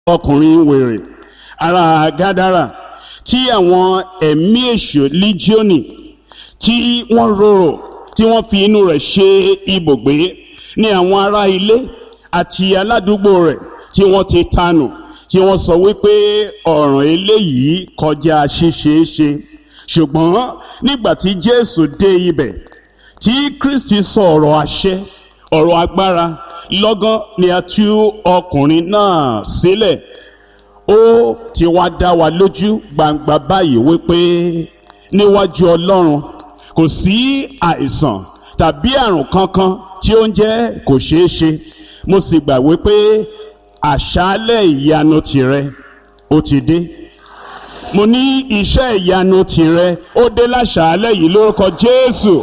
ọkùnrin wèrè ará gádàrà tí àwọn ẹ̀mí èṣù líjíọ́nì tí wọ́n rorò tí wọ́n fi inú rẹ̀ ṣe ibùgbé ní àwọn ará ilé àti aládùúgbò rẹ̀ tí wọ́n ti tanù tí wọ́n sọ wípé ọ̀ràn eléyìí kọjá ṣíṣeéṣe ṣùgbọ́n nígbà tí Jésù dé ibẹ̀ tí Kristi sọ ọ̀rọ̀ àṣẹ ọ̀rọ̀ agbára lọ́gán ni a tú ọkùnrin náà sílẹ̀ ó ti wá dá wa lójú gbangba báyìí wípé níwájú Ọlọ́run kò sí àìsàn tàbí àrùn kankan tí ó ń jẹ́ kò ṣeé ṣe mo sì gbà wípé àṣálẹ̀ ìyanu tìrẹ ó ti dé mo ní iṣẹ́ ìyanu tìrẹ ó dé láṣálẹ̀ yìí lórúkọ Jésù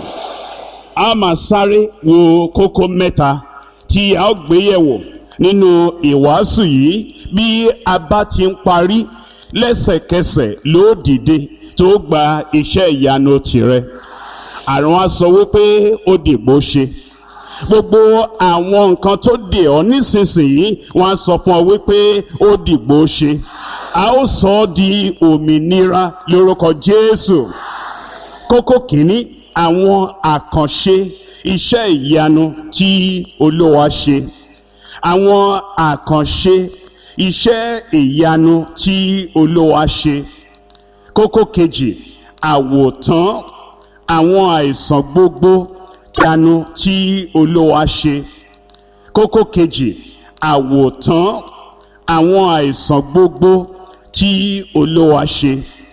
a máa sáré wo kókó mẹ́ta tí a ó gbé yẹ̀wò nínú ìwàásù yìí bí a bá ti ń parí lẹ́sẹ̀kẹsẹ̀ ló dìde tó gba iṣẹ́ ìyanu tìrẹ àrùn á sọ wípé ó dìgbò ṣe gbogbo àwọn nǹkan tó dè ọ́ nísinsìnyí wọ́n á sọ fún ọ wípé ó dìgbò ṣe a ó sọ ọ́ di òmìnira lórúkọ Jésù kókó kìíní àwọn àkànṣe iṣẹ́ ìyanu tí Olúwa ṣe àwọn àkànṣe iṣẹ́ ìyanu tí Olúwa ṣe kókó kejì àwòtán àwọn àìsàn gbogbo ìyanu tí Olúwa ṣe kókó kejì àwòtán àwọn àìsàn gbogbo tí Olúwa ṣe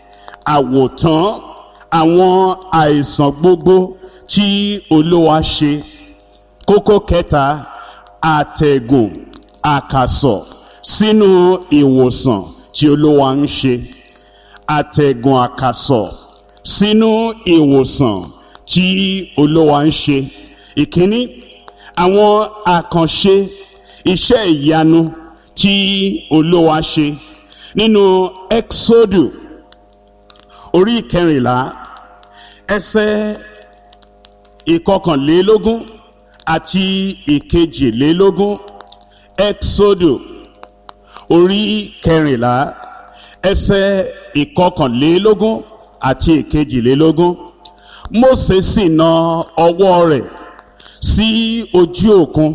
àwòtán àwọn àìsàn gbogbo tí Olúwa ṣe kókó kẹta àtẹ̀gùn àkàsọ̀ sínú ìwòsàn tí Olúwa ń ṣe àtẹ̀gùn àkàsọ̀ sínú ìwòsàn tí Olúwa ń ṣe ìkíní àwọn àkànṣe iṣẹ́ ìyanu tí Olúwa ṣe nínú Ẹ́kísódù orí ìkẹrìnlá ẹsẹ̀ ìkọkànlélógún àti ìkejìlélógún Ẹ́kísódù orí kẹrìnlá ẹsẹ̀ ìkọkànlélógún àti ìkejìlélógún Mósè sì na ọwọ́ rẹ̀ sí ojú òkun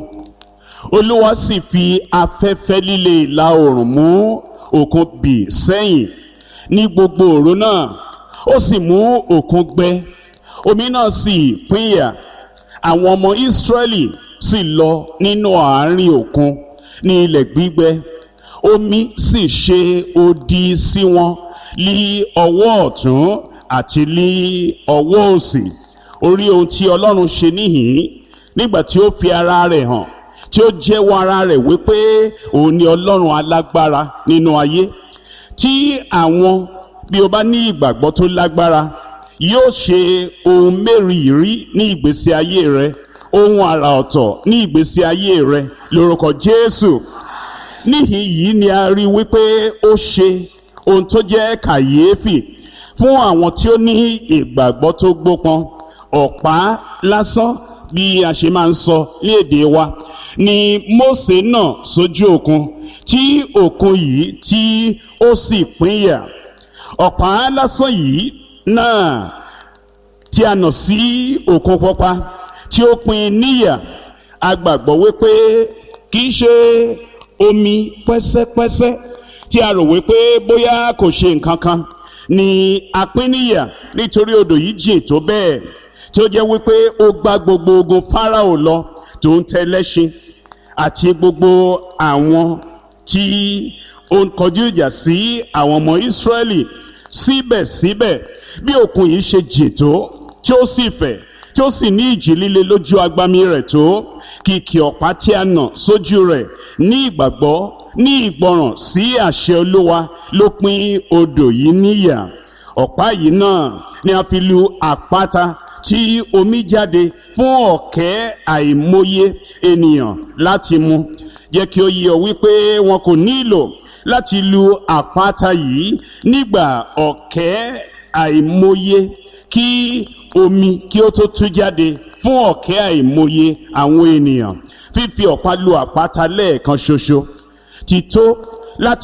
Olúwa sì fi afẹ́fẹ́ líle ìlà oòrùn mú òkun bì sẹ́yìn ní gbogbo òru náà ó sì mú òkun gbẹ omi náà sì pínyà àwọn ọmọ Ísírẹ́lì sì lọ nínú àárín òkun ní ilẹ̀ gbígbẹ omi sì ṣe odi sí wọn lí ọwọ́ ọ̀tún àti lí ọwọ́ òsì orí ohun tí Ọlọ́run ṣe níhìn nígbà tí ó fi ara rẹ̀ hàn tí ó jẹ́wọ́ ara rẹ̀ wípé òun ni Ọlọ́run alágbára nínú ayé tí àwọn bí o bá ní ìgbàgbọ́ tó lágbára yóò ṣe ohun mẹ́rìírí ní ìgbésí ayé rẹ ohun àrà ọ̀tọ̀ ní ìgbésí ayé rẹ lórúkọ Jésù níhìn yìí ni a rí wípé ó ṣe ohun tó jẹ́ kàyéfì fún àwọn tí ó ní ìgbàgbọ́ tó gbópọn ọ̀pá lásán bí a ṣe máa ń sọ ní èdè wa ni Mósè náà sójú òkun tí òkun yìí tí ó sì pínyà ọ̀pá lásán yìí náà tí a nà sí òkun pupa tí ó pín níyà a gbàgbọ́ wípé kì í ṣe omi pẹ́sẹ́pẹ́sẹ́ tí a rò wípé bóyá kò ṣe nǹkan kan ni a pín níyà nítorí odò yìí jìn tó bẹ́ẹ̀ tí ó jẹ́ wípé ó gbá gbogbo ogun Fáráò lọ tó ń tẹ lẹ́ṣin àti gbogbo àwọn tí ó ń kọjú ìjà sí àwọn ọmọ Ísírẹ́lì síbẹ̀síbẹ̀ bí òkun yìí ṣe jìn tó tí ó sì fẹ̀ tí ó sì ní ìjì líle lójú agbami rẹ̀ tó kìkì ọ̀pá tí a nà sójú rẹ̀ ní ìgbàgbọ́ ní ìgbọràn sí àṣẹ Olúwa ló pín odò yìí níyà ọ̀pá yìí náà ni a fi lu àpáta tí omi jáde fún ọ̀kẹ́ àìmọye ènìyàn láti mu jẹ́ kí ó yé ọ wípé wọn kò nílò láti lu àpáta yìí nígbà ọ̀kẹ́ àìmọye kí omi kí ó tó tú jáde fún ọ̀kẹ́ àìmọye àwọn ènìyàn fífi ọ̀pá lu àpáta lẹ́ẹ̀kan ṣoṣo ti tó láti.